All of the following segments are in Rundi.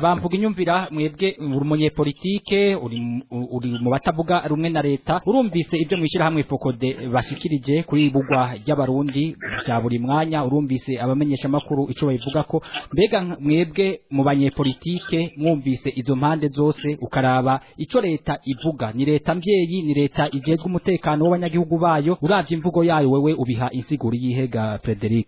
bamvuga inyumvira mwebwe uri umunyepolitike uri mu- uri mu batavuga rumwe na leta urumvise ibyo mwishyira hamwe fokode bashikirije kuri bugwa ry'abarundi bya buri mwanya urumvise abamenyesha makuru ico babivuga ko mbega nka- mwebwe mu banyepolitike mwumvise izo mpande zose ukaraba ico leta ivuga ni leta mbyeyi ni leta ijejwe umutekano w'abanyagihugu bayo uravye imvugo yayo wewe ubiha insiguro yihega Frederic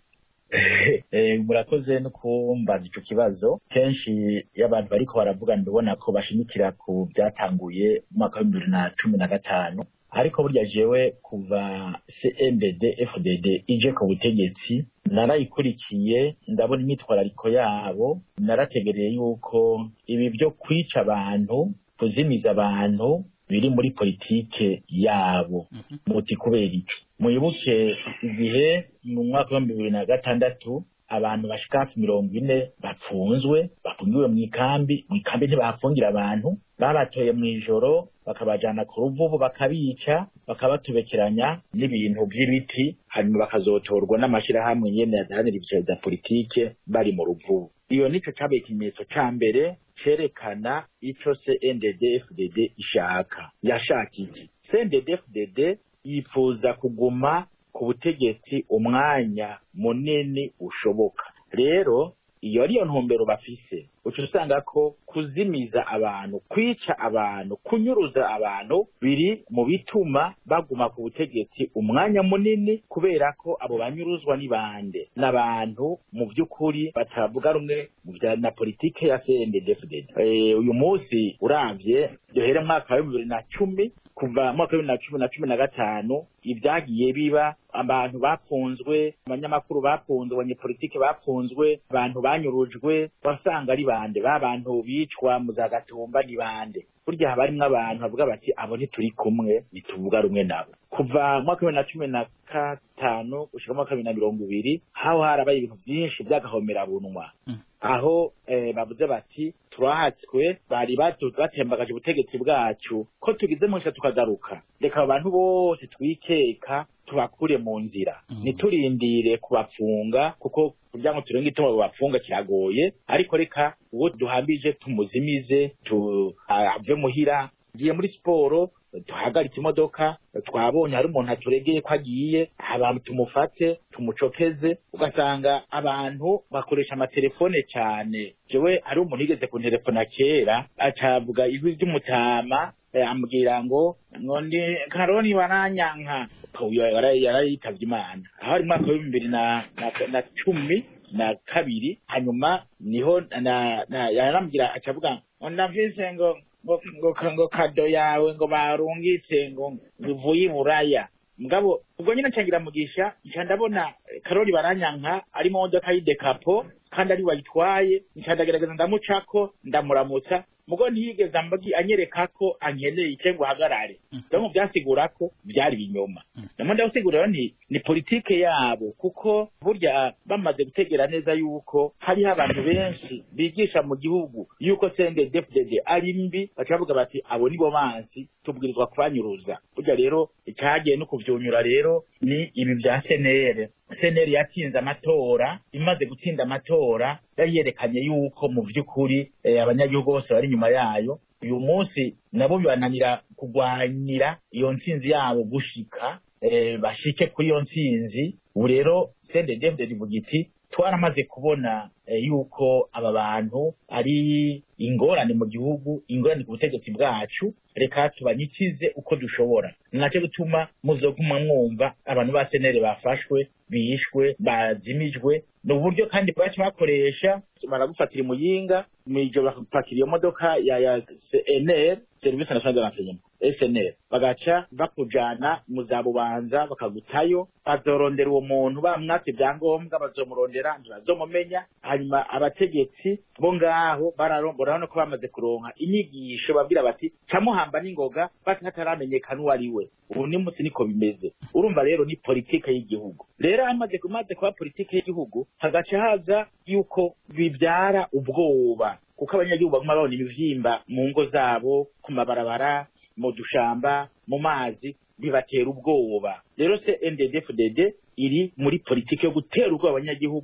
Eh, murakoze no kumbaza ico kibazo kenshi iyo abantu bariko baravuga ndabona ko bashimikira ku byatanguye mu mwaka wa bibiri na cumi na gatanu ariko burya jewe kuva CNDD FDD ije ku butegetsi narayikurikiye ndabona imyitwarariko yabo narategereye yuko ibi byo kwica abantu kuzimiza abantu biri muri politike yabo muti kubera iki muyibuke igihe mu mwaka wa bibiri na gatandatu abantu bashika hafi mirongo ine bapfunzwe bafungiwe mu ikambi mu ikambi ntibahafungira abantu babatoye mu ijoro bakabajana ku ruvubu bakabica bakabatubekeranya n'ibintu by'ibiti hanyuma bakazotorwa n'amashyirahamwe nyene yadahanira ibiciro bya politike bari mu ruvubu iyo nico cabaye ikimenyetso ca mbere cerekana ico CNDD FDD ishaka yashaka iki CNDD FDD yifuza kuguma ku butegetsi umwanya munini ushoboka rero iyo ariyo ntumbero bafise uca usanga ko kuzimiza abantu kwica abantu kunyuruza abantu biri mu bituma baguma ku butegetsi umwanya munini kubera ko abo banyuruzwa ni bande n'abantu mu by'ukuri batavuga rumwe mu bya na politike ya CNDD-FDD Eh, uyu munsi uravye duhere mu mwaka wa bibiri na cumi kuva mu mwaka wa bibiri na cumi na cumi na gatanu ibyagiye biba abantu bapfunzwe abanyamakuru bapfunzwe abanyepolitike bapfunzwe abantu banyurujwe wasanga ari bande ba bantu bicwa mu za gatumba ni bande burya haba harimwo abantu bavuga bati abo ntituri kumwe ntituvuga rumwe nabo kuva mu mwaka wa bibiri na cumi na gatanu gushika mu mwaka wa bibiri na mirongo ibiri haho harabaye ibintu byinshi by'agahomerabunwa aho eh, bavuze bati turahatswe bari batu- batembagaje ubutegetsi bwacu ko tugize munsha tukagaruka reka abo bantu bose twikeka tubakure mu nzira Mm. ntiturindire kubafunga kuko kugira ngo turenge ituma babafunga kiragoye ariko reka uwo duhambije tumuzimize tu ave muhira ngiye muri siporo tuhagaritse imodoka twabonye hari umuntu aturegeye ko agiye abantu tumufate tumucokeze ugasanga abantu bakoresha amatelefone cyane jewe hari umuntu yigeze kuntelefona kera acavuga ijwi ry'umutama eh, ambwira ngo ngo ndi karoni baranyanka uyu yara- yarayitavye imana aho ari mwaka w'ibihumbi bibiri na, na, na cumi na kabiri hanyuma niho na, na, yarambwira acavuga ngo ndavise ngo ngo ngo ngo kado yawe ngo barungitse ngo bivuye i buraya mugabo ubwo nyine ncangira mugisha nca ndabona eh, karori baranyanka ari mu modoka y'idekapo kandi ari wayitwaye nca ndagerageza ndamucako ndamuramutsa mugo ntiyigeze ambagi anyereka ko ankeneye icyo ngo ahagarare donc byasigura ko byari ibinyoma namwe ndagusigurira nti ni politike yabo kuko burya bamaze gutegera neza yuko hariho abantu benshi bigisha mu gihugu yuko CNDD-FDD ari mbi baca bavuga bati abo nibo bansi tubwirizwa kubanyuruza burya rero icyagiye no kuvyunyura rero ni ibi bya senere senere yatsinze amatora imaze gutsinda amatora yari yerekanye yuko mu vy'ukuri eh, abanyagihugu bose bari inyuma yayo uyu munsi nabo bibananira kugwanira iyo ntsinzi yabo gushika eh, bashike kuri iyo ntsinzi ubu rero CNDD-FDD ivuga iti twaramaze kubona eh, yuko aba bantu ari ingorane mu gihugu ingorane ku butegetsi bwacu reka tubanyikize uko dushobora nacyo gutuma muzoguma mwumva abantu ba senere bafashwe bishwe bazimijwe ni uburyo kandi baca bakoresha baragufatira imuyinga mw'ijoro bakapakira iyo modoka ya ya CNR service nationale de renseignement SNL bagaca bakujana mu za bubanza bakagutayo bazorondera uwo muntu bamwatse ibyangombwa bazomurondera ntibazomumenya hanyuma abategetsi bo ngaho bararombora no ko bamaze kuronka inyigisho babwira bati camuhamba n'ingoga batataramenyekana uwo ari we ubu ni musi niko bimeze urumva rero ni politike y'igihugu rero hamaze kumaze kuba politike y'igihugu hagaca haza yuko bibyara ubwoba kuko abanyagihugu baguma babona ibivyimba mu ngo zabo ku mabarabara mu dushamba mu mazi bibatera ubwoba rero se NDD-FDD iri muri politike yo gutera ubwoba abanyagihugu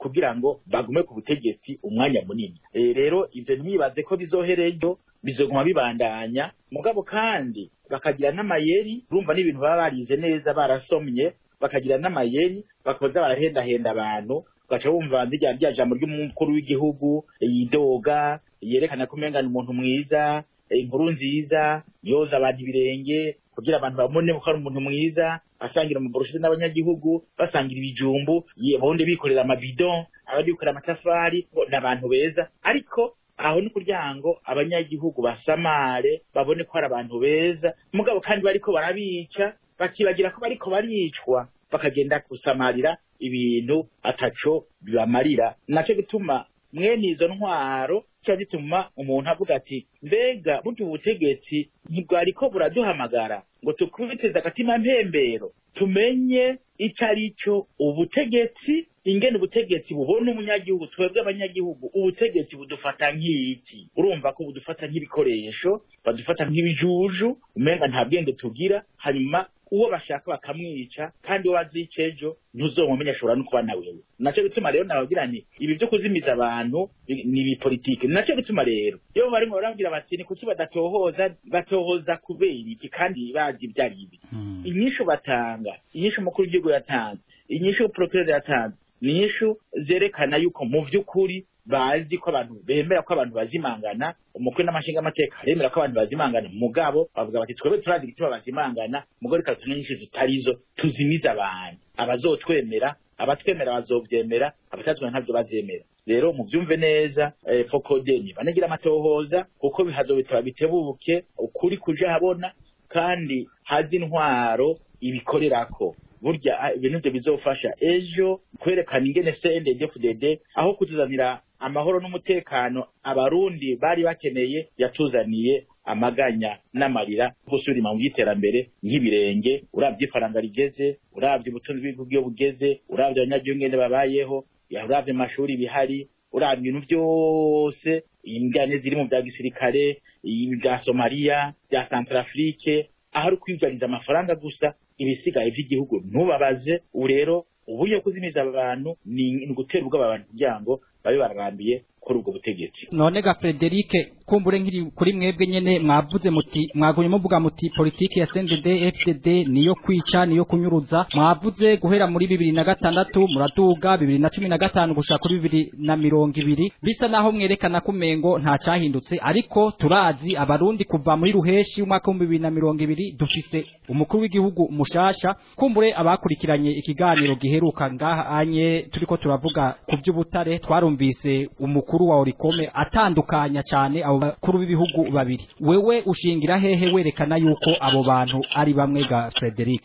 kugira ngo bagume ku butegetsi umwanya munini e, rero ivyo ntibaze ko bizoherejo bizoguma bibandanya mugabo kandi bakagira n'amayeri urumva n'ibintu baba barize neza barasomye bakagira n'amayeri bakoza barahendahenda abantu ugaca wumva nzirya rya jambo ry'umukuru w'igihugu yidoga yerekana ko umenga ni umuntu mwiza inkuru nziza yoza abantu ibirenge kugira abantu babone ko ari umuntu mwiza asangira amaburushete n'abanyagihugu basangira ibijumbu ubundi bikorera amabido abandi bikorera amatafari ni abantu beza ariko aho ni kugira ngo abanyagihugu basamare babone ko ari abantu beza mugabo kandi bariko barabica bakibagira ko bariko baricwa bakagenda gusamarira ibintu ataco bibamarira naco gituma mwene izo ntwaro kiba gituma umuntu avuga ati mbega burya ubutegetsi ntibwariko buraduhamagara ngo tukubiteze agatima mpembero tumenye ico ari cyo ubutegetsi ingene ubutegetsi bubona umunyagihugu twebwe abanyagihugu ubutegetsi budufata nk'iki urumva ko budufata nk'ibikoresho badufata nk'ibijuju umenga nta bwenge tugira hanyuma uwo bashaka bakamwica kandi uwo azica ejo ntuzomumenya ashobora no kuba na wewe naco gituma rero nababwira nti ibi vyo kuzimiza abantu ni ibipolitike naco gituma rero iyo barimo barabwira bati ni kuki badatohoza batohoza kubera iki kandi bazi ibyo ari ibi inyishu batanga inyishu umukuru w'igihugu yatanze inyishu procureur yatanze ni inyishu zerekana yuko mu vy'ukuri bazi ko abantu bemera ko abantu bazimangana umukwe n'amashinga amateka aremera ko abantu bazimangana mugabo bavuga bati twebwe turazi igituma bazimangana mugabo reka tune nyinshi zitarizo tuzimiza abantu abazotwemera abatwemera bazovyemera abatatwemera ntavyo bazemera rero muvyumve neza eh, fokodeni banagira amatohoza kuko bihazobitaba bitebuke ukuri kuja habona kandi hazi intwaro ibikorerako burya ibintu vyo bizofasha ejo kwerekana ingene CNDD-FDD aho kutuzanira amahoro n'umutekano abarundi bari bakeneye yatuzaniye amaganya n'amarira gusubira mu by'iterambere nk'ibirenge uravye ifaranga rigeze uravye ubutunzi bw'igihugu iyo bugeze uravye abanyagihugu ngene babayeho uravye amashuri bihari uravye ibintu vyose ingane ziri mu vya gisirikare ibya somaliya vya centrafrique aho ari kwibwariza amafaranga gusa ibisigaye vy'igihugu ntubabaze ubu rero uburyo kuzimiza abantu ni gutera ubwoba abantu kugira ngo babe bararambiye kuri ubwo butegetsi none ga Frederic kumbure nkiri kuri mwebwe nyene mwavuze muti mwagumye muvuga muti politiki ya CNDD FDD niyo kwica niyo kunyuruza mwavuze guhera muri bibiri na gatandatu muraduga bibiri na cumi na gatanu gushaka kuri bibiri na mirongo ibiri bisa naho mwerekana ko umengo nta cyahindutse ariko turazi abarundi kuva muri ruheshi umwaka w'ibihumbi bibiri na mirongo ibiri dufise umukuru w'igihugu mushasha kumbure abakurikiranye ikiganiro giheruka ngaha anye turiko turavuga ku by'ubutare twarumvise umukuru wa Orikome atandukanya cyane abo bakuru b'ibihugu babiri wewe ushingira hehe werekana yuko abo bantu ari bamwe ga Frederic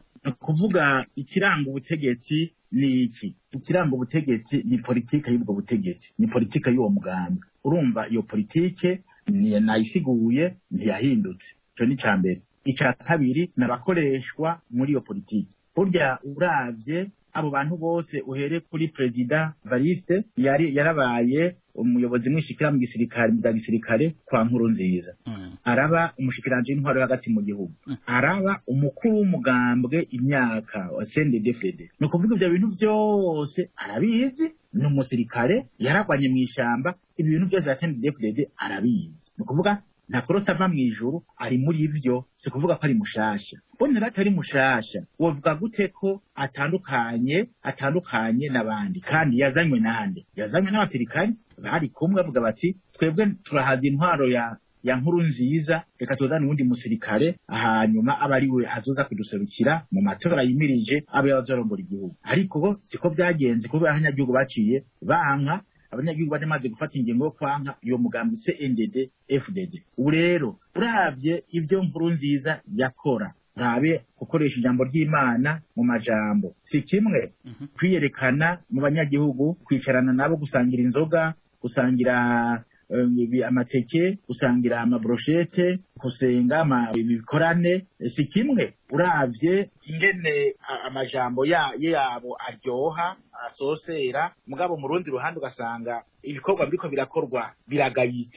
kuvuga ikiranga ubutegetsi ni iki ikiranga ubutegetsi ni politike y'ubwo butegetsi ni politike y'uwo mugambi urumva iyo politike nayisiguye ntiyahindutse icyo ni icya mbere icya kabiri n'abakoreshwa muri iyo politiki burya uravye abo bantu bose uhere kuri perezida variste yari yarabaye umuyobozi mwishikira mu gisirikare mu gisirikare kwa nkuru nziza mm. araba umushikiranje w'intwaro hagati mu gihugu Mm. araba umukuru w'umugambwe imyaka wa CNDD-FDD ni ukuvuga ibyo bintu byose arabizi ni umusirikare yaragwanye mu ishamba ibi bintu byose ya CNDD-FDD arabizi ni ukuvuga ntakorotse ava mu ijuru ari muri ivyo si kuvuga ko ari mushasha bonera atari mushasha wovuga gute ko atandukanye atandukanye n'abandi kandi yazanywe nande yazanywe n'abasirikare bari kumwe bavuga bati twebwe turahaza intwaro ya ya nkuru nziza reka tuzane uwundi musirikare hanyuma aba ari we azoza kuduserukira mu matora yimirije abe yazorongora igihugu ariko siko byagenze kubera abanyagihugu baciye banka abanyagihugu bari bamaze gufata ingingo yo kwanka iyo mugambi CNDD FDD ubu rero uravye ibyo nkuru nziza yakora rabe gukoresha ijambo ry'Imana mu majambo si kimwe Mhm. kwiyerekana mu banyagihugu kwicarana nabo gusangira inzoga gusangira eh, ibi- amateke gusangira amabroshete gusenga ama- ibikorane eh, si kimwe uravye ingene a- amajambo ya- yabo aryoha asosera mugabo mu rundi ruhande ugasanga ibikorwa biriko birakorwa biragayitse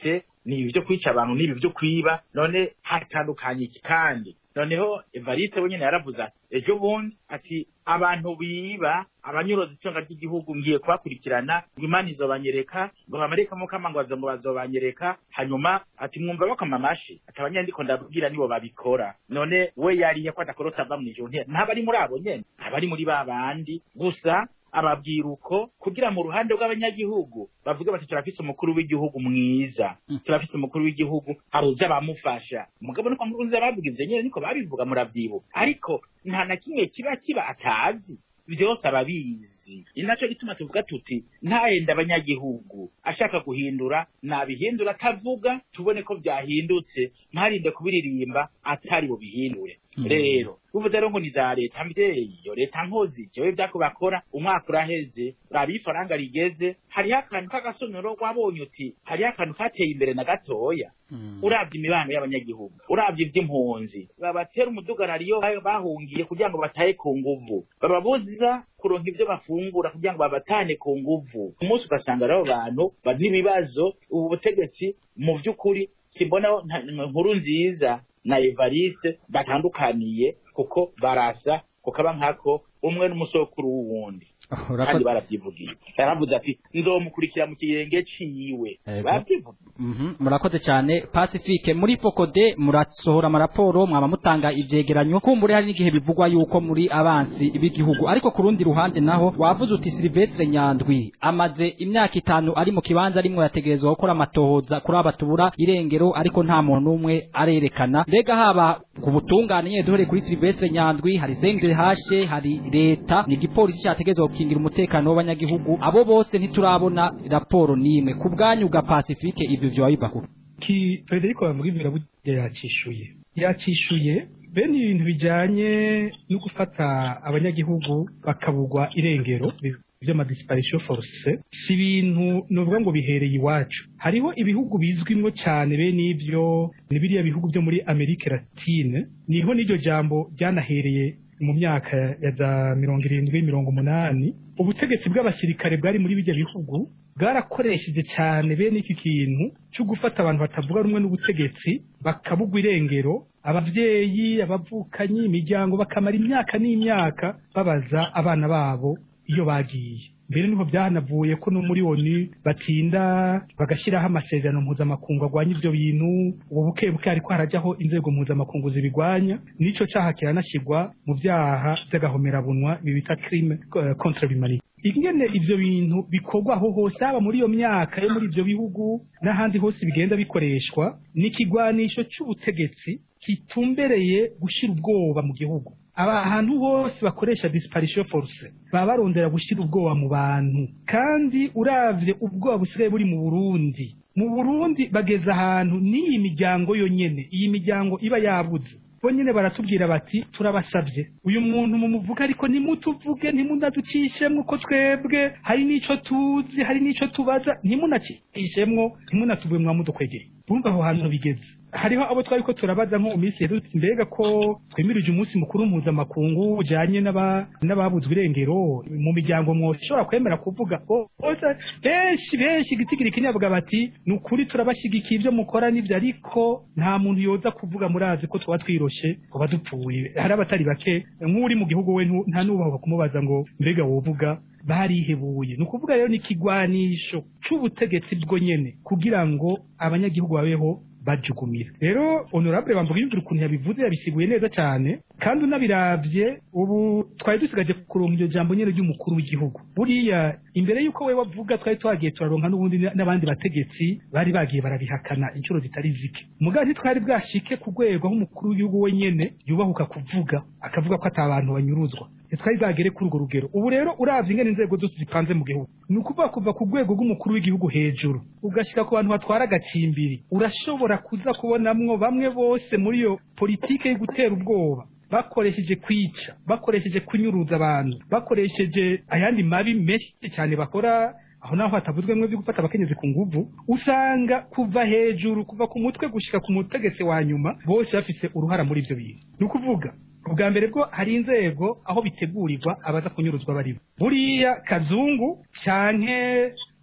ni ibi byo kwica abantu n'ibi byo kwiba none hatandukanye iki kandi noneho evariste we nyene yaravuze ati ejo bundi ati abantu biba abanyuroza itunga ry'igihugu ngiye kubakurikirana ngo imana izobanyereka ngo bamarikamo kama ngo bazo ngo bazobanyereka hanyuma ati mwumva bakoma amashi ati abanyandiko ndabwira nibo babikora none we yariye ko adakorota ava mw'ijuru ntabari muri abo nyene abari muri ba bandi gusa ababwira uko kugira mu ruhande rw'abanyagihugu bavuge bati turafise umukuru w'igihugu mwiza turafise umukuru w'igihugu haruze abamufasha mugabo niko nkurunziza bavuga ivyo nyene niko babivuga muravyibuka ariko nta na kimwe kiba kiba atazi vyose ababizi ni naco gituma tuvuga tuti ntahenda abanyagihugu ashaka guhindura nabihindura atavuga tubone ko vyahindutse ntarinde kubiririmba atari bubihindure rero uvuze rero ngo ni za leta mvyeyi iyo leta nkozi jewe vyako bakora umwaka uraheze raba ifaranga rigeze hariho akantu k'agasomero wabonye uti hariho akantu kateye imbere na gatoya uravye imibano y'abanyagihugu uravye ivy'impunzi babatera umudugararo iyo bahungiye kugira ngo batahe ku nguvu bababuza kuronka ivyo bafungura kugira ngo babatane ku nguvu umunsi ugasanga rero bantu bari ibibazo ubu butegetsi mu vy'ukuri simbona nkuru nziza na Evariste batandukaniye kuko barasa kukaba nkako umwe n'umusokuru w'uwundi kandi baravyivugiye yaravuze ati nzomukurikira mu kirenge ciwe baravyivugiye murakoze cyane pacifique muri fokode murasohora amaraporo mwaba mutanga ivyegeranyo kumbure hari n'igihe bivugwa yuko muri abansi b'igihugu ariko ku rundi ruhande naho wavuze uti silvestre nyandwi amaze imyaka itanu ari mu kibanza arimwo yategerezwa gukora amatohoza kuri aba tubura irengero ariko nta muntu n'umwe arerekana mbega haba ku butungane nyene duhereye kuri silvestre nyandwi hari sengre hashe hari leta ni igipolisi cyategerezwa gukingira umutekano w'abanyagihugu abo bose ntiturabona raporo n'imwe ku bwanyu bwa pacifique ibyo vyoba biva kuko ki Federico bavuga ibyo burya yacishuye yacishuye bene ibintu bijanye no gufata abanyagihugu bakabugwa irengero vy'amadisparation force si ibintu novuga ngo bihereye iwacu hariho ibihugu bizwimwo cyane bene ivyo ni biriya bihugu byo muri Amerika Latine niho n'iryo jambo ryanahereye mu myaka ya za mirongo irindwi mirongo umunani ubutegetsi bw'abasirikare bwari muri bijya bihugu bwarakoresheje cyane bene iki kintu cyo gufata abantu batavuga rumwe n'ubutegetsi bakabugwa irengero abavyeyi abavukanyi imiryango bakamara imyaka n'imyaka babaza abana babo iyo bagiye mbere niho byanavuye ko no muri oni batinda bagashyiraho amasezerano mpuzamakungu arwanya ibyo bintu ubu buke buke ariko harajyaho inzego mpuzamakungu zibigwanya n'ico caha kiranashyirwa mu vyaha vy'agahomerabunwa ibi bita crime contre l'humanité ingene ivyo bintu bikorwa aho hose haba muri iyo myaka yo muri ivyo bihugu n'ahandi hose bigenda bikoreshwa ni ikigwanisho c'ubutegetsi kitumbereye gushira ubwoba mu gihugu aba ahantu hose bakoresha disparition force baba barondera gushyira ubwoba mu bantu kandi uravye ubwoba busigaye buri mu Burundi mu Burundi bageze ahantu n'iyi miryango yonyene iyi miryango iba yabuze bo nyene baratubwira bati turabasabye uyu muntu mumuvuga ariko ntimutuvuge ntimunaducishemwo ko twebwe hari n'ico tuzi hari n'ico tubaza ntimunacishemwo ntimunatuvuye mwamudukwegeye bumva aho hantu bigeze hariho abo twari ko turabaza nko mu minsi yedutse mbega ko twemirije umunsi mukuru mpuzamakungu ujanye n'ababuzwe irengero mu miryango mwoshobora kwemera kuvuga bose benshi benshi igitigiri kinyavuga bati ni ukuri turabashyigikiye ibyo mukora n'ibyo ariko nta muntu yoza kuvuga murazi ko tuba twiroshe tuba dupfuye hari abatari bake nk'uri mu gihugu we nta n'ubaho kumubaza ngo mbega wovuga barihebuye ni ukuvuga rero ni ikigwanisho c'ubutegetsi bwo nyene kugira ngo abanyagihugu babeho bajugumira rero honorable bamvuga yumvira ukuntu yabivuze yabisiguye neza cyane kandi unabiravye ubu twari dusigaje kuronka iryo jambo nyene ry'umukuru w'igihugu buriya imbere y'uko we wavuga twari twagiye turaronka n'ubundi n'abandi bategetsi bari bagiye barabihakana inshuro zitari zike mugabo ntitwari bwashike ku rwego aho umukuru w'igihugu we nyene yubahuka kuvuga akavuga ko ata bantu banyuruzwa ntitwari bwagere kuri urwo rugero ubu rero uravye ingene inzego zose zipanze mu gihugu ni ukuvuga kuva ku rwego rw'umukuru w'igihugu hejuru ugashika ku bantu batwara agacimbiri urashobora kuza kubonamwo bamwe bose muri iyo politike yo gutera ubwoba bakoresheje kwica bakoresheje kunyuruza abantu bakoresheje ayandi mabi menshi cyane bakora aho naho hatavuzwe mwe byo gufata abakenyezi ku nguvu usanga kuva hejuru kuva ku mutwe gushika ku mutegetsi wa nyuma bose bafise uruhara muri ivyo bintu ni ukuvuga ubwa mbere bwo hari inzego aho bitegurirwa abaza kunyuruzwa baribo buriya kazungu canke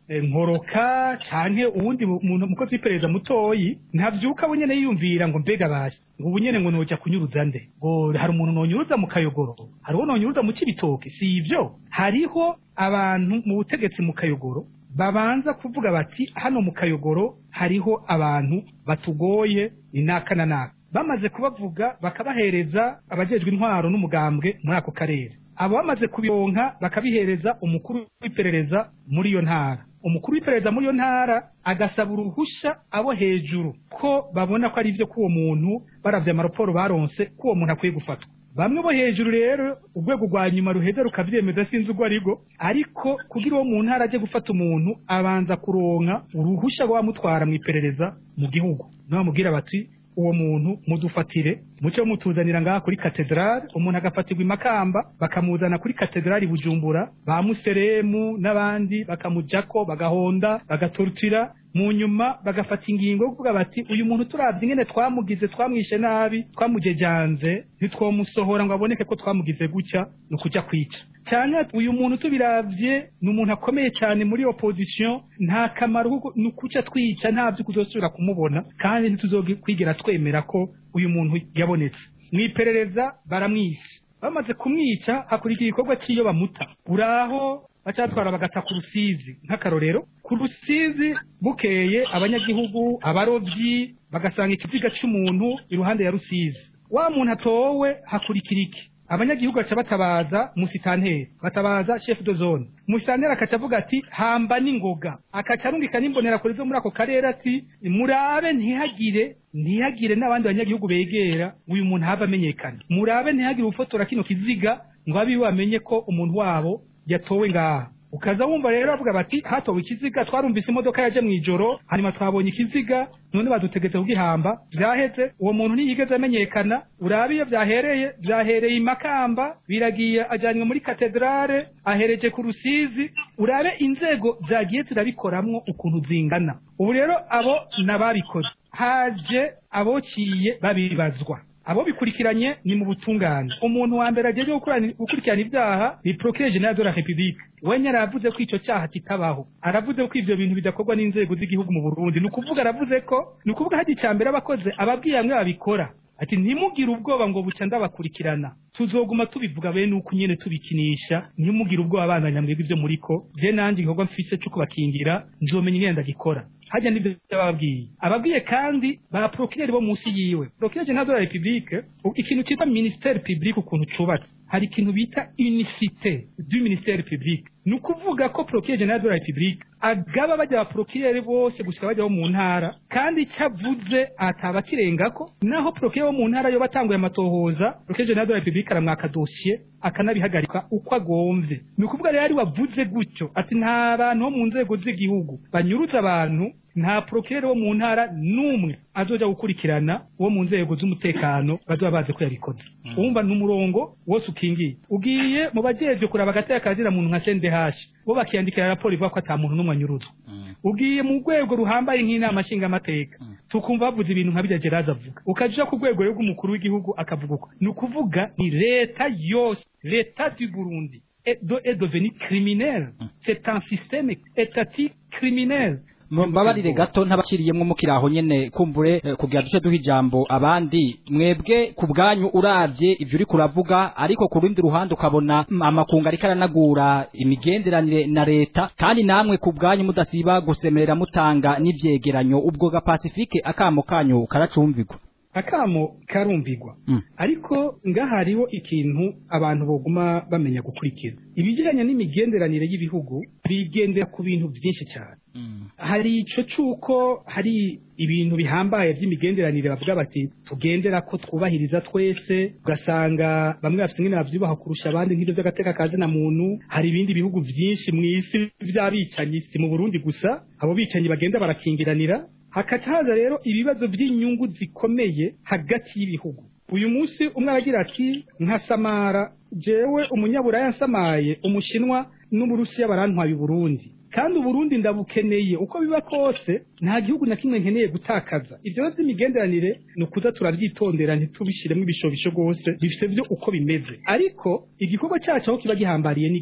eh, nkoroka canke uwundi mu- muntu mukozi w'iperereza mutoyi ntavyuka we nyene yiyumvira ngo mbega baje ngo ubu nyene ngo noja kunyuruza nde ngo hari umuntu nonyuruza mu kayogoro hariho nonyuruza mu cibitoke si ivyo hariho abantu mu butegetsi mu kayogoro babanza kuvuga bati hano mu kayogoro hariho abantu batugoye ni naka na naka bamaze kubavuga bakabahereza abajejwe intwaro n'umugambwe muri ako karere abo bamaze kubironka bakabihereza umukuru w'iperereza muri iyo ntara umukuru w'iperereza muri iyo ntara agasaba uruhusha abo hejuru ko babona ko ari ivyo k'uwo muntu baravye amaraporo baronse ko uwo muntu akwiye gufatwa bamwe bo hejuru rero urwego rwa nyuma ruheza rukavyemeza sinzi urwo arigo ariko kugira uwo mu ntara aje gufata umuntu abanza kuronka uruhusha rw'abamutwara mu iperereza mu gihugu nibamubwira bati uwo muntu mudufatire muce mutuzanira ngaha kuri katedrale umuntu agafatirwa imakamba bakamuzana kuri katedrale i bujumbura ba museremu n'abandi bakamujako bagahonda bagatorutira mu nyuma bagafata ingingo yo kuvuga bati uyu muntu turavye ingene twamugize twamwishe nabi twamujejanze ntitwomusohora ngo aboneke ko twamugize gutya ni ukuja kwica cyane uyu muntu tubiravye ni umuntu akomeye cyane muri opposition nta kamaro kuko ni ukuca twica nta vyo kuzosubira kumubona kandi ntituzokwigera twemera ko uyu muntu yabonetse mu iperereza baramwishe bamaze kumwica hakurikira igikorwa cy'iyo bamuta uraho bacatwara bagata ku rusizi nk'akarorero ku rusizi bukeye abanyagihugu abarovyi bagasanga ikiziga c'umuntu iruhande ya rusizi wa muntu atowe hakurikira iki abanyagihugu baca batabaza musitanteri batabaza chef de zone musitanteri akaca avuga ati hamba n'ingoga akaca arungika n'imbonerakure zo muri ako karere ati murabe ntihagire ntihagire n'abandi banyagihugu begera uyu muntu hava amenyekana murabe ntihagire ufotora kino kiziga ngo abiwe bamenye ko umuntu wabo yatowe ngaha ukaza wumva rero bavuga bati hatowe ikiziga twarumvise imodoka yaje mu ijoro hanyuma twabonye ikiziga none badutegetse kugihamba vyaheze uwo muntu ntiyigeze amenyekana urabe iyo vyahereye vyahereye imakamba biragiye ajanywe muri katedrale ahereje ku rusizi urabe inzego zagiye zirabikoramwo ukuntu zingana ubu rero abo nababikoze haje abociye babibazwa abo bikurikiranye ni mu butungane umuntu wa mbere agiye gukurikirana ibyaha ni procureur general de la république wenye aravuze ko ico cyaha kitabaho aravuze ko ivyo bintu bidakorwa n'inzego z'igihugu mu Burundi ni ukuvuga aravuze ko ni ukuvuga hadi icya mbere abakoze ababwiye bamwe babikora ati ntimugire ubwoba ngo buca ndabakurikirana tuzoguma tubivuga bene uko nyene tubikinisha ntimugire ubwoba abana nyamwebwe ivyo muriko je nanje igikorwa mfise co kubakingira nzomenya ingene ndagikora hajya n'ibyo bababwiye ababwiye kandi ba procureur bo munsi yiwe procureur general de la république ikintu cyitwa ministère public ukuntu cubatse hari ikintu bita unicité du ministère public ni ukuvuga ko procureur general de la république agaba bajya ba procureur bose gushika bajya bo mu ntara kandi icyo avuze ataba kirengako naho procureur bo mu ntara yo batanguye amatohoza procureur general de la république aramwaka dossier akanabihagarika uko agomvye ni ukuvuga rero ari wavuze gutyo ati nta bantu bo mu nzego z'igihugu banyuruza abantu nta procureur wo mu ntara n'umwe azoja gukurikirana wo mu nzego z'umutekano bazoba bazi ko yabikoze wumva ni umurongo wose ukingiye ugiye mu bajejwe kuraba agateka kazira muntu nka CNDH bo bakiyandikira raporo ivuga ko ata muntu n'umwe anyuruzwa ugiye mu rwego ruhambaye nk'inama nshingamateka tukumva bavuze ibintu nka birya Geraza avuga ukaja ku rwego rw'umukuru w'igihugu akavuga uko ni ukuvuga ni leta yose leta du Burundi est devenu criminel c'est un système étatique criminel mbabarire gato ntabakiriyemwo mukiraho nyene kumbure eh, kugira duce duha ijambo abandi mwebwe ku bwanyu uravye ivyo uri kuravuga ariko ku rundi ruhande ukabona mm, amakungu ariko aranagura imigenderanire na leta kandi namwe ku bwanyu mudasiba gusemerera mutanga n'ivyegeranyo ubwo ga Pacifique akamo kanyu karacumvigwa akamo karumvigwa Mm. ariko ngaha hariho ikintu abantu boguma bamenya gukurikira ibijyanye n'imigenderanire y'ibihugu bigendera ku bintu byinshi cyane hari ico cuko hari ibintu bihambaye by'imigenderanire bavuga bati tugendera ko twubahiriza twese ugasanga bamwe bafite ingene bavyubaha kurusha abandi nk'ivyo vy'agateka kazi na muntu hari ibindi bihugu vyinshi mw'isi vy'abicanyi si mu Burundi gusa abo bicanyi bagenda barakingiranira hakaca haza rero ibibazo by'inyungu zikomeye hagati y'ibihugu uyu munsi umwe aragira ati nka samara jewe umunyaburaya nsamaye umushinwa n'uburusiya barantwaye uburundi kandi uburundi ndabukeneye uko biba kose nta gihugu na kimwe nkeneye gutakaza ivyo rero vy'imigenderanire ni ukuza turavyitondera ntitubishiremo ibishobisho rwose bifise vyo uko bimeze ariko igikorwa cacu aho kiba gihambariye n'igiki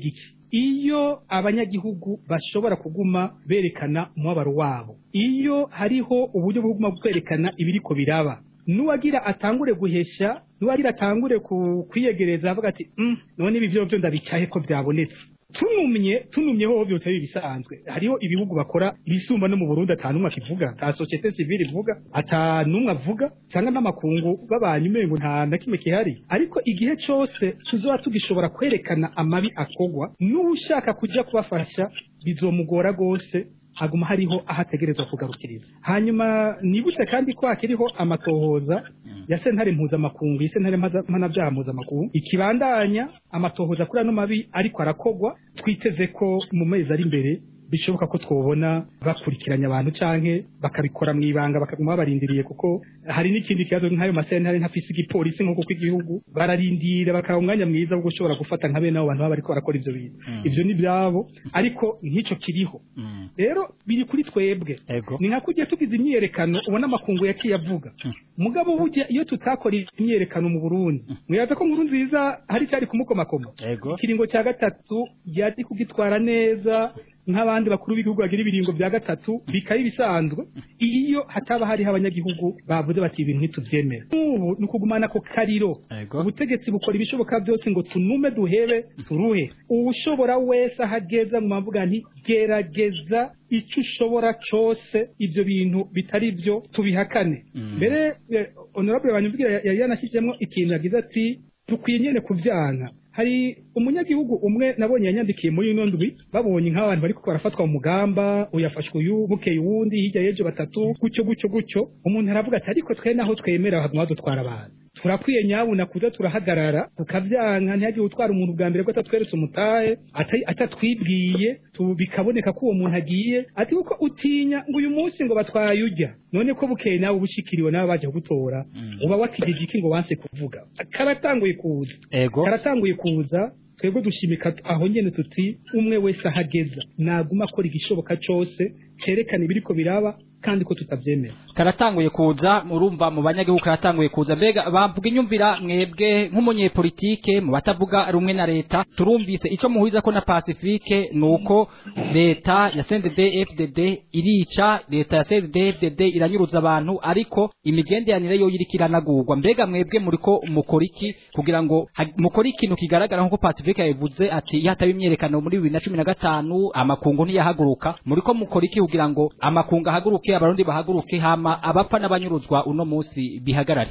iyo abanyagihugu bashobora kuguma berekana umubabaro wabo iyo hariho uburyo bwo kuguma kwerekana ibiriko biraba nuwagira atangure guhesha nuwagira atangure ku- kwiyegereza avuga ati mm, none ibi vyo vyo ndabicaye ko vyabonetse tunumye tunumye ho byose bisanzwe hariho ibihugu bakora ibisumba no mu Burundi atanumwe akivuga ta societe civile ivuga atanumwe avuga cyangwa n'amakungu babanye umengo nta na kimwe kihari ariko igihe cyose tuzoba tugishobora kwerekana amabi akogwa n'ushaka kuja kubafasha bizomugora gose haguma hariho aho ategerezwa kugarukiriza hanyuma nibutse kandi ko hakiriho amatohoza ya sentare mpuzamakungu iyi sentare mpaza- mpanabyaha mpuzamakungu ikibandanya amatohoza kuri ano mabi ariko arakogwa twiteze ko mu mezi ari imbere bishoboka ko twobona bakurikiranya abantu canke bakabikora mu ibanga bakaguma babarindiriye kuko hari n'ikindi kibazo nk'ayo masentare ntafise igipolisi nk'uko kw'igihugu bararindira bakaba umwanya mwiza wo gushobora gufata nka bene abo bantu baba bariko barakora ivyo bintu Mm. ivyo ni ivyabo ariko nk'ico kiriho Mm. rero biri kuri twebwe Ego. ni nka kujya tugize imyiyerekano ubona amakungu yaciye avuga mugabo burya iyo tutakora imyiyerekano mu burundi mwibaza ko nkuru nziza hari cyari kumukomakoma Ego. ikiringo cya gatatu yari kugitwara neza nk'abandi bakuru b'igihugu bagira ibiringo bya gatatu bikaba ibisanzwe iyo hataba hariho abanyagihugu bavuze bati ibintu ntitubyemera nk'ubu ni ukugumana ako kariro Ego. ubutegetsi bukora ibishoboka byose ngo tunume duhebe turuhe uwushobora wese ahageza mu mavuga nti gerageza icyo ushobora cyose ibyo bintu bitari byo tubihakane Mm. mbere eh, honorable banyumvira yari yanashyizemo ikintu yagize ati dukwiye nyene kuvyanka hari umunyagihugu umwe nabonye yanyandikiye muri ino ndwi babonye nk'abantu bariko barafatwa mu mugamba uyafashwe uyu bukeye uwundi hirya y'ejo batatu gutyo gutyo gutyo umuntu aravuga ati ariko twe naho twemera haguma badutwara abantu turakwiye nyabuna kuza turahagarara tukavyanka ntihagire utwara umuntu bwa mbere ko atatweretse umutahe ata- atatwibwiye tu- bikaboneka ko uwo muntu agiye ati kuko utinya ngo uyu munsi ngo batwaye ujya none ko bukeye nawe ubushikiriwe nawe baje kugutora Mm. uba wakijije iki ngo wanse kuvuga karatanguye kuza Ego. karatanguye kuza twebwe dushimika aho nyene tuti umwe wese ahageza naguma akora igishoboka cose cerekana ibiriko biraba kandi ko tutavyemera karatanguye kuza murumva mu banyagihugu karatanguye kuza mbega bamvuga inyumvira mwebwe nk'umunyepolitike mu batavuga rumwe na leta turumvise ico muhuriza ko na pacifique nuko leta ya CNDD FDD irica leta ya CNDD FDD iranyuruza abantu ariko imigenderanire yo iriko iranagurwa mbega mwebwe muriko mukora iki kugira ngo ha- mukore ikintu kigaragara nk'uko pacifique yabivuze ati iyo hataba imyerekano muri bibiri na cumi na gatanu amakungu ntiyahaguruka muriko mukora iki kugira ngo amakungu ahaguruke abarundi bahaguruke hama abapfa n'abanyuruzwa uno munsi bihagarare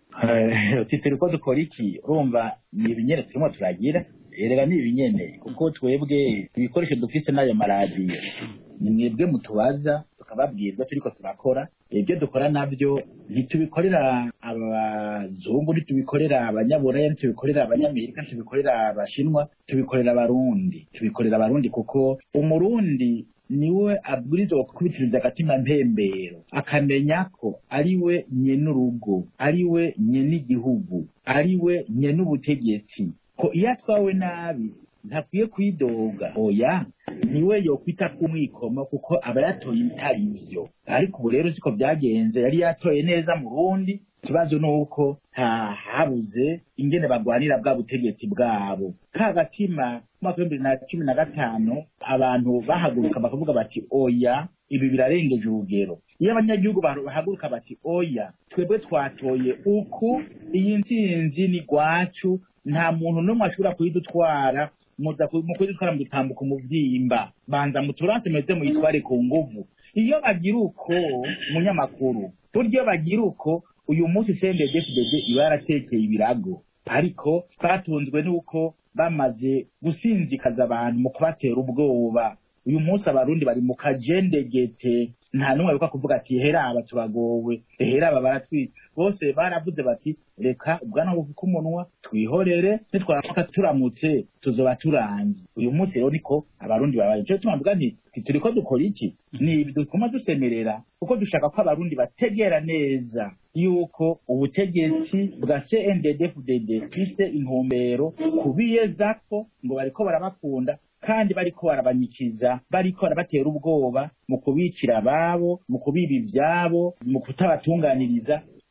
uti turi ko dukora iki urumva ni ibinyene turimo turagira erega ni ibinyene kuko twebwe ibikoresho dufise n'ayo maradiyo ni mwebwe mutubaza tukababwira ibyo turiko turakora ibyo dukora nabyo ntitubikorera abazungu ntitubikorera abanyaburaya ntitubikorera abanyamerika ntitubikorera abashinwa tubikorera abarundi tubikorera abarundi kuko umurundi niwe abwirizwa gukubitiriza agatima mpembero akamenya ko ari we nyenurugo ari we nyen'igihugu ari we nyen'ubutegetsi ko iyo atwawe nabi ntakwiye kwidoga oya niwe yokwita kumwikomo kuko aba yatoye ibitari byo ariko ubu rero siko byagenze yari yatoye neza mu rundi ikibazo ni uko ha- habuze ingene bagwanira bwa butegetsi bwabo ka gatima mu mwaka w'ibihumbi bibiri na cumi na gatanu abantu bahaguruka bakavuga bati oya ibi birarengeje urugero iyo abanyagihugu bahaguruka bahaguruka bati oya twebwe twatoye uku iyi ntsinzi ni gwacu nta muntu n'umwe ashobora kuyidutwara muza ku- mu kuyidutwara mu gutambuka umuvyimba banza muturanse meze muyitware ku nguvu iyo bagira uko munyamakuru burya iyo bagira uko uyu munsi CNDD-FDD iba yaratekeye ibirago ariko twatunzwe n'uko bamaze gusinzikaza abantu mu kubatera ubwoba uyu munsi abarundi bari mu kajendegete nta n'umwe aruka kuvuga ati hera aba turagowe hera aba baratwica bose baravuze bati reka ubwana buvuka umunwa twihorere nitwaramuka turamutse tuzoba turangiye uyu munsi rero niko abarundi babaye nico gituma mvuga nti ti turiko dukora iki ni ibi dutuma dusemerera kuko dushaka ko abarundi bategera neza yuko ubutegetsi bwa CNDD-FDD bufise intumbero kubiyezako ngo bariko barabakunda kandi bariko barabanyikiza bariko barabatera ubwoba mu kubicira ababo mu kubiba ivyabo mu kutabatunganiriza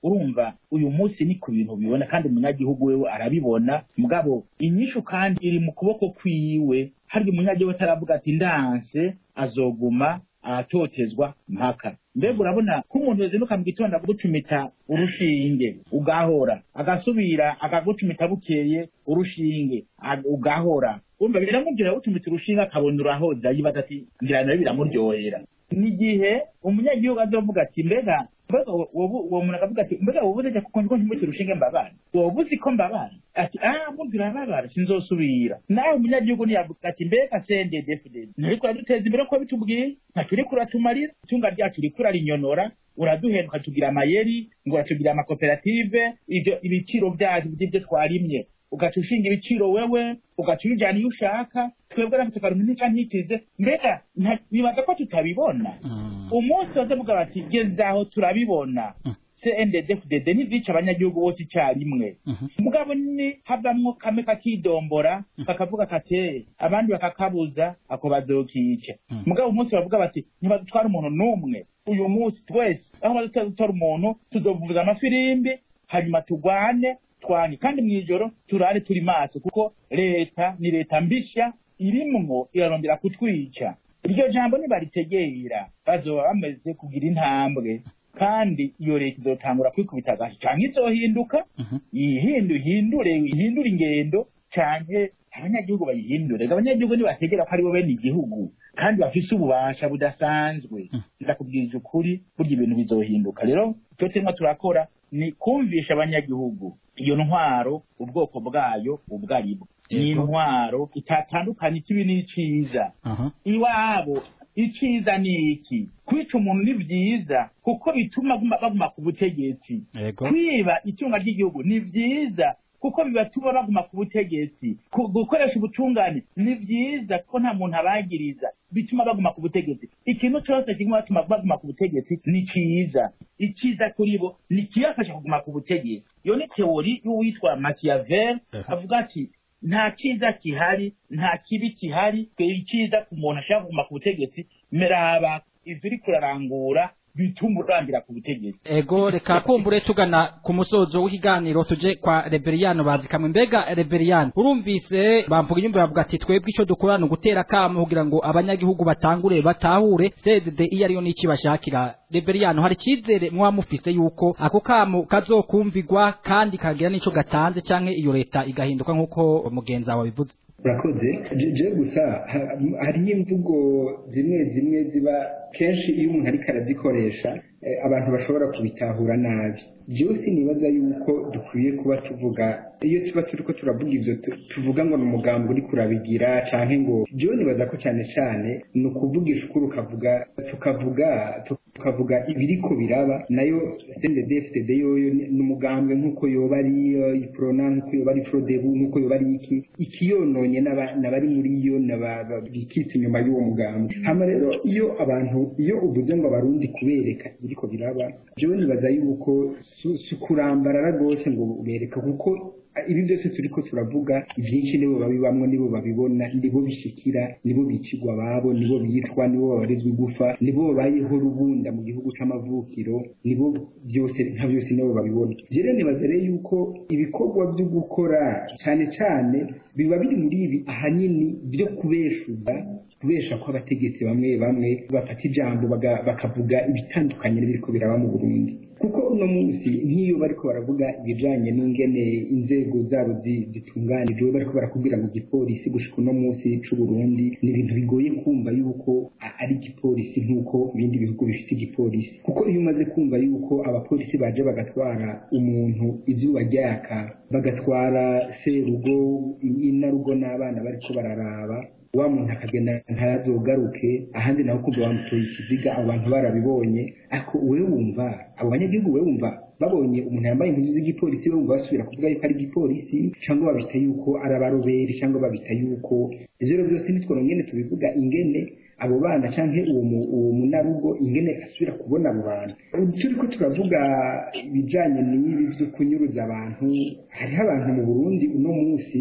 urumva uyu munsi ni ku bintu bibona kandi umunyagihugu wewe arabibona mugabo inyishu kandi iri mu kuboko kwiwe harya umunyagihugu ataravuga ati ndanse azoguma aratotezwa mpaka mbega urabona ko umuntu yazinduka mu gitondo akagucumita urushinge ugahora agasubira akagucumita bukeye urushinge ag- ugahora umva biramubwira gucumita urushinge akabona urahoza yibaza ati ngira nawe biramuryohera ni igihe umunyagihugu azovuga ati mbega mbega uwo- uwo uwo muntu akavuga ati mbega wowe urajya kuko niko ntimutse urushinge mbabara wowe uzi ko mbabara ati ah mubwira mbabara sinzosubira nawe umunyagihugu niyavuga ati mbega sende defudede nturiko uraduteza imbere ko bitubwiye ntaturiko uratumarira itunga ryacu uriko urarinyonora uraduhenda ukatugira amayeri ngo uratugira amakoperative ibyo ibiciro byacu by'ibyo twarimye ugaca ushinga ibiciro wewe ugaca ubijyana iyo ushaka twebwe natwe tukaronka nica ntitize mbega nta- nibaza ko tutabibona Mm. umunsi bazavuga bati gezaho turabibona Mm. cndfdd ntizica abanyagihugu bose icyarimwe Mhm. mugabo ni havamwo kame kakidombora kakavuga kate abandi bakakabuza ako bazokica Mm. mugabo umunsi bavuga bati ntibadutwara umuntu n'umwe uyu munsi twese aho badutwara umuntu tuzovuza amafirimbi hanyuma tugwane twange kandi mu ijoro turare turi maso kuko leta ni leta mbishya irimwo irarondera kutwica iryo jambo nibaritegera bazoba bamaze kugira intambwe kandi iyo leta izotangura kwikubita agashi canke izohinduka Mhm. yihindu ihindure ihindure ingendo canke abanyagihugu bayihindure abanyagihugu nibategera ko aribo bene igihugu kandi bafise ububasha budasanzwe ndakubwirije ukuri burya ibintu bizohinduka rero icyo turimo turakora ni kumvisha abanyagihugu iyo ntwaro ubwoko bwayo ubwo ari bwo ni Yego. intwaro itatandukanye ikibi n'iciza Aha. iwabo iciza ni iki kwica umuntu ni vyiza kuko bituma baguma- baguma ku butegetsi Yego. kwiba itunga ry'igihugu ni vyiza kuko bibatuma baguma ku butegetsi Ku- gukoresha ubutungane ni vyiza kuko nta muntu abagiriza bituma baguma ku butegetsi ikintu cyose kiguma batuma baguma ku butegetsi ni ciza iciza kuri bo ni kiyafasha kuguma ku butegetsi iyo ni teori y'uwitwa machiavel Aha. avuga ati nta cyiza kihari nta kibi kihari twe icyiza ku muntu ashaka kuguma ku butegetsi meraba ivyo uriko urarangura bituma urangira ku butegetsi Ego reka kumbure tugana ku musozo w'ikiganiro tuje kwa Reberiyano bazikamwe mbega Reberiyano urumvise bamvuga inyumba bavuga ati twebwe ico dukora ni ugutera kamo kugira ngo abanyagihugu batangure batahure CDD iyo ariyo n'iki bashakira Reberiyano hari icizere mwa mufise yuko ako kamo kazokumvigwa kandi kagira n'ico gatanze canke iyo leta igahinduka nk'uko mugenzi wawe bivuze urakoze Je- je gusa ha- hariho imvugo zimwe zimwe ziba kenshi iyo umuntu ariko arazikoresha eh, abantu bashobora kubitahura nabi jewe sinibaza yuko dukwiye kuba tuvuga iyo tuba turiko turavuga ivyo tu- tuvuga ngo ni umugambi uriko urabigira canke ngo jewe nibaza ko cane cane ni ukuvugisha ukuri ukavuga tukavuga tukavuga ibiriko biraba nayo CNDD-FDD yoyo ni ni umugambwe nk'uko yoba ari eh, iprona nk'uko yoba ari frodebu nk'uko yoba ari iki ikiyononye n'aba- n'abari muri yo n'aba- ba- bikitse inyuma y'uwo mugambi hama rero iyo abantu iyo uvuze ngo abarundi kubereka ibiriko biraba jewe nibaza yuko si- si ukurambarara rwose ngo ubereka kuko ibi byose turiko turavuga ibyinshi nibo babibamwo nibo babibona nibo bishikira nibo bicigwa ababo nibo bicwa nibo babarizwa igufa nibo babayeho rubunda mu gihugu c'amavukiro nibo byose nka byose nibo babibona rero nibaza rero yuko ibikorwa byo gukora cyane cyane biba biri muri ibi ahanini byo kubeshuza kubesha ko abategetsi bamwe bamwe bafata ijambo baga- bakavuga ibitandukanye n'ibiriko biraba mu Burundi kuko uno munsi nk'iyo bariko baravuga ibijanye n'ingene inzego zabo zi- zitunganijwe bariko barakubwira mu gipolisi gushika uno munsi c'u Burundi ni ibintu bigoye kumva yuko a- ari igipolisi nk'uko ibindi bihugu bifise igipolisi kuko iyo umaze kumva yuko abapolisi baje bagatwara umuntu izuba ryaka bagatwara serugo inarugo n'abana bariko bararaba wa muntu akagenda ntayazogaruke ahandi naho kumva bamutoye ikiziga abo bantu barabibonye ariko wewe wumva abo banyagihugu wewe wumva babonye umuntu yambaye impuzu z'igipolisi we wumva basubira kuvuga yuko ari igipolisi cyangwa babita yuko ari abaroberi cyangwa babita yuko ivyo rero byose nitwo ngene tubivuga ingene abo bana canke uwo mu- uwo munarugo ingene asubira kubona abo bantu turiko turavuga ibijanye n'ibi vyo kunyuruza abantu hariho abantu mu burundi uno munsi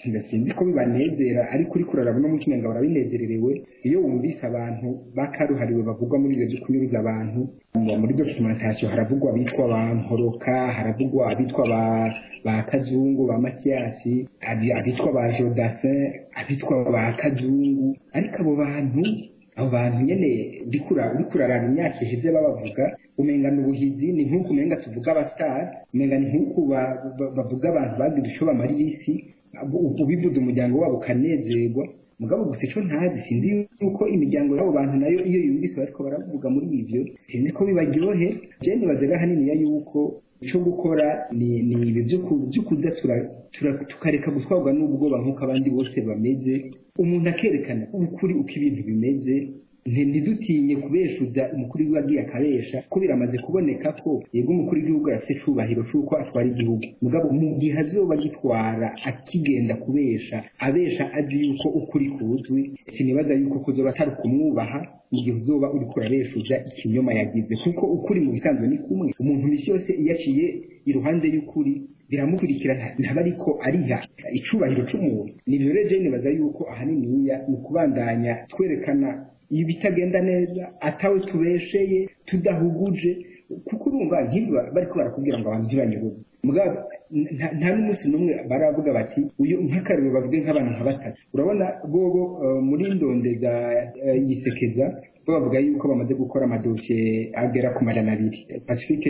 sinzi ko bibanezera ariko uri kuraraba no munsi ngo barabinezererewe iyo wumvise abantu bakaruhariwe bavugwa muri ibyo byo kunyuruza abantu muri documentation haravugwa abitwa ba nkoroka haravugwa abitwa ba ba kazungu ba matiyasi abitwa ba jodasin abitwa ba kazungu ariko abo bantu abo bantu nyene bikura bikurarana imyaka iheze babavuga umenga ni ubuhizi ni nk'uko umenga tuvuga abasitari umenga ni nk'uko bavuga abantu bagira ico bamarira isi ubivuze umuryango wabo ukanezerwa mugabo gusa ico ntazi sinzi yuko imiryango y'abo bantu nayo iyo yumvise bariko baravuga muri ivyo sinzi ko bibaryohe je nibazaga haniniya yuko ico gukora ni ni ibi vyo kuza tukareka gutwarwa n'ubwoba nk'uko abandi bose bameze umuntu akerekana ukuri uko ibintu bimeze ntidutinye kubeshuza umukuru w'igihugu agiye akabesha ko biramaze kuboneka ko yego umukuru w'igihugu afite icubahiro c'uko atwara igihugu mugabo mu gihe azoba agitwara akigenda kubesha abesha azi yuko ukuri kuzwi sinibaza yuko kuzoba atari ukumwubaha mu gihe uzoba uriko urabeshuza ikinyoma yagize kuko ukuri mu bisanzwe ni kumwe umuntu misi yose iyo aciye iruhande y'ukuri biramukurikira ntaba ariko ariha icubahiro c'umuntu nivyo rero je nibaza yuko ahaniniya ni ukubandanya twerekana ibitagenda neza atawe tubesheye tudahuguje kuko urumva nkiba bariko barakubwira ngo abantu ntibanyuruze mugabo nta n'umunsi n'umwe baravuga bati uyu nk'akarero bavuge nk'abantu nka batatu urabona bobo muri ndondeza yisekeza bo bavuga yuko bamaze gukora amadosiye agera ku majana abiri pacifique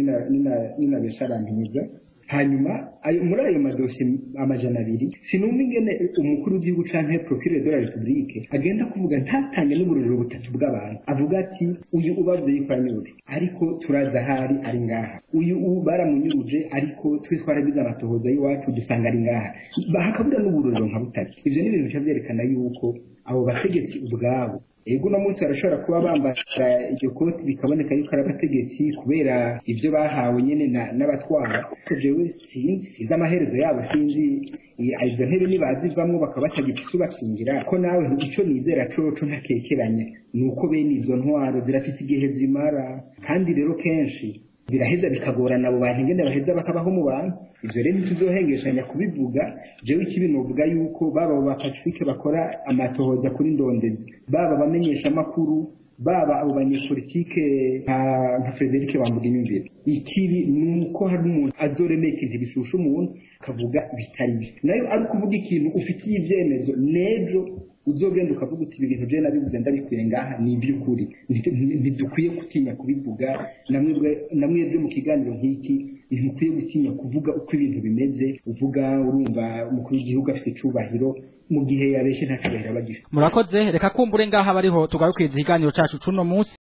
nina besharantiza hanyuma ayo muri ayo madosiye amajana abiri sinumva ingene umukuru w'igihugu canke procureur de la republique agenda kuvuga ntatange n'uburorero butatu bw'abantu avuga ati uyu ubavuze yuko anyuruje ariko turaza ahari ari ngaha uyu ubu baramunyuruje ariko twe twaragize amatohoza y'iwacu dusanga ari ngaha hakabura n'uburorero nka butatu ivyo ni ibintu bica vyerekana yuko abo bategetsi ubwabo ego uno munsi barashobora kuba bambara iryo koti bikaboneka yuko ari abategetsi kubera ibyo bahawe nyine n'abatwara jewe sinzi sinzi amaherezo yabo sinzi izo ntebe nibazivamwo bakaba batagifise ubakingira ko nawe ico nizera coco ntakekeranya ni uko bene izo ntwaro zirafise igihe zimara kandi rero kenshi biraheza bikagorana abo bantu ingene baheza bakabaho mu bantu ivyo rero ntituzohengeshanya kubivuga jewe ikibi novuga yuko baba abo ba pacifique bakora amatohoza kuri ndondezi baba abamenyesha amakuru baba abo banyepolitike nka frederic bambuga inyumvire ikibi ni uko hari umuntu azoremeye ikintu bishusha umuntu akavuga bitari byo nayo ari ukuvuga ikintu ufitiye ivyemezo n'ejo uzogenda ukavuga uti ibi bintu je nabivuze ndabikuye ngaha ni iby'ukuri ntidukwiye gutinya kubivuga namwebwe mu kiganiro nk'iki ntimukwiye gutinya kuvuga uko ibintu bimeze uvuga urumva umukuru w'igihugu afite icubahiro mu gihe yabeshe nta cubahiro aba agifite murakoze reka kumbure ngaha bariho tugarukiriza ikiganiro cacu cuno munsi